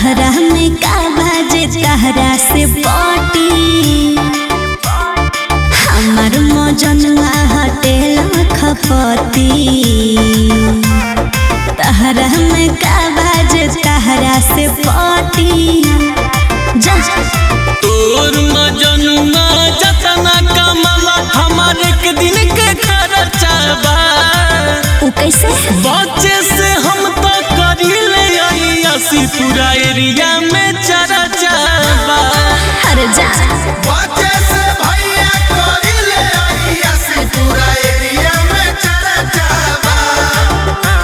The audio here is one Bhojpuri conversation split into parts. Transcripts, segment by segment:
तहरा में का बाजे तहरा से पटी हमार मजनुआ हटेल खपती तहरा में का बाजे तहरा से पटी जा तोर मजनुआ जतना कमला हमार एक दिन के खर्चा बा उ कैसे बच्चे से हम तो करीले असी पूरा एरिया में चर्चा बा अरे जा बच्चे से भैया करिले आईएस पूरा एरिया में चर्चा बा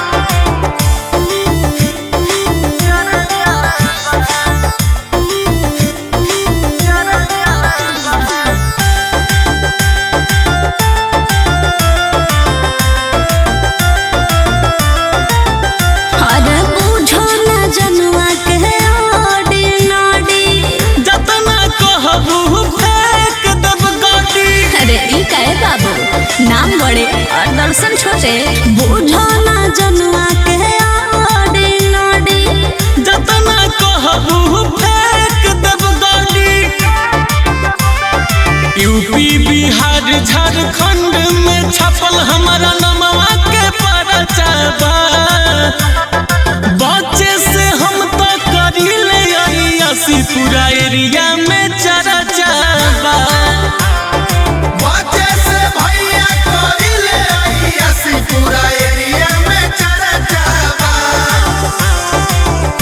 अरे बुझो ना जनुआ के ओडी नोडी जतना कहबू फेंक देब गाड़ी अरे ई काहे बाबू नाम बड़े और दर्शन छोटे बुझो ना जनुआ के ओडी नोडी जतना कहबू फेंक देब गाड़ी यूपी बिहार झारखंड में छपल हमारा नमवा के परचा बा बच्चे से हम तो करीले असी पूरा एरिया में चर्चा बा बच्चे से भैया करिले आईएस पूरा एरिया में चर्चा बा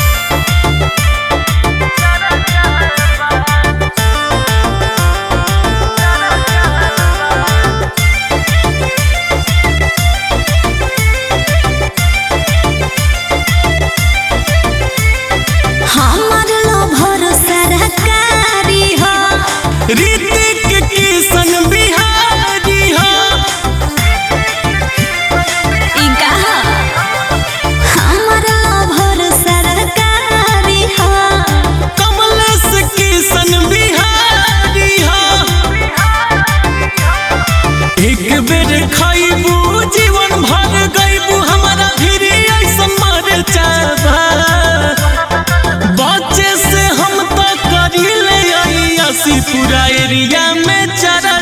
हमार लो भरोसा रकारी हो ऋतिक किशन बिहारी हो ई कहा हमार लो भरोसा रकारी हो कमलेश किशन बिहारी हो एक बेर खाइबू जीवन भर गईबू हमारा फिर ऐसा मर चाबा बच्चे से हम तो करीले असी पूरा एरिया में चरा